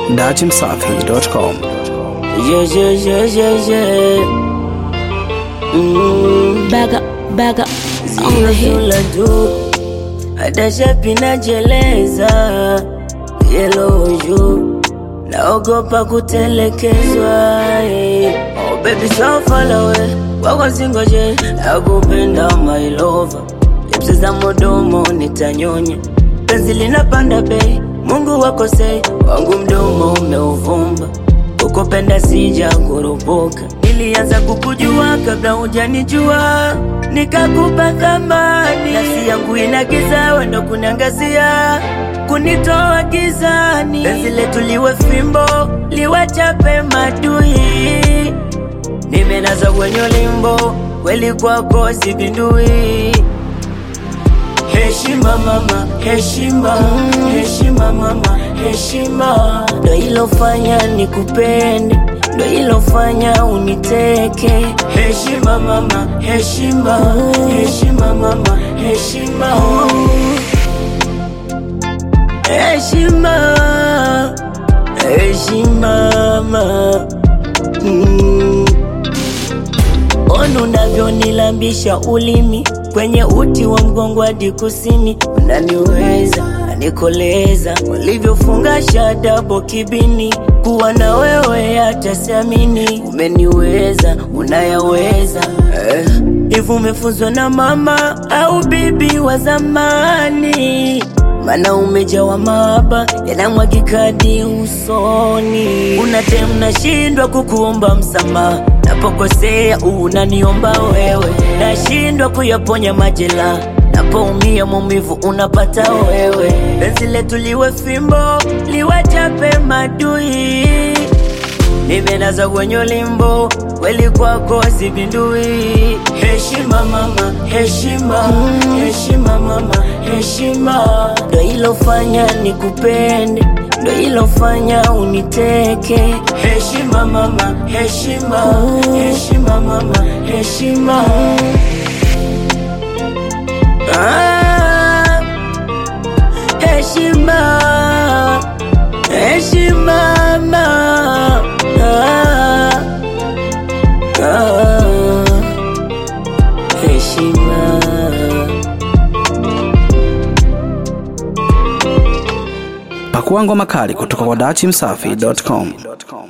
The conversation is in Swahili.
datimsafi.com. Yeah, yeah, yeah, yeah, yeah. Mm. Back up, back up on the Zile hit. zula tu hata shapi najeleza yelo juu naogopa kutelekezwa eh. oh baby so far away wako singoje nakupenda my lover lipsi za modomo nitanyonya penzi linapanda bei mungu wako sei wangu mdomo umeuvumba ukupenda sija kurupuka nilianza kukujua kabla hujanijua nikakupa thamani nafsi yangu inagiza wendo kunangazia kunitoa gizani penzi letu liwe fimbo liwachape madui nimenaza kwenye limbo kweli kwako sipindui Heshima mama, heshima, heshima mama, heshima ndo ilofanya nikupende, ndo ilofanya uniteke. Heshima mama, heshima, heshima mama, heshima, heshima, heshima mama. Mm. Ona unavyonilambisha ulimi kwenye uti wa mgongo hadi kusini, unaniweza nanikoleza, ulivyofunga shadabo kibini, kuwa na wewe hata siamini, umeniweza unayaweza eh. Hivi umefunzwa na mama au bibi wa zamani? Mana umejawa mahaba yanamwagika hadi usoni, unatem nashindwa kukuomba msamaha napokosea unaniomba wewe, nashindwa kuyaponya majela napoumia maumivu unapata wewe. Penzi letu liwe fimbo liwachape madui, nimenaza kwenye limbo kweli kwako sipindui. Heshima mama, heshima, heshima mama, heshima ndo ilofanya nikupende, ndo ilofanya uniteke. Heshima mama, heshima, heshima mama, heshima ah, heshima, heshima mama ah, ah, heshima Pakua ngoma kali kutoka kwa datimsafi.com.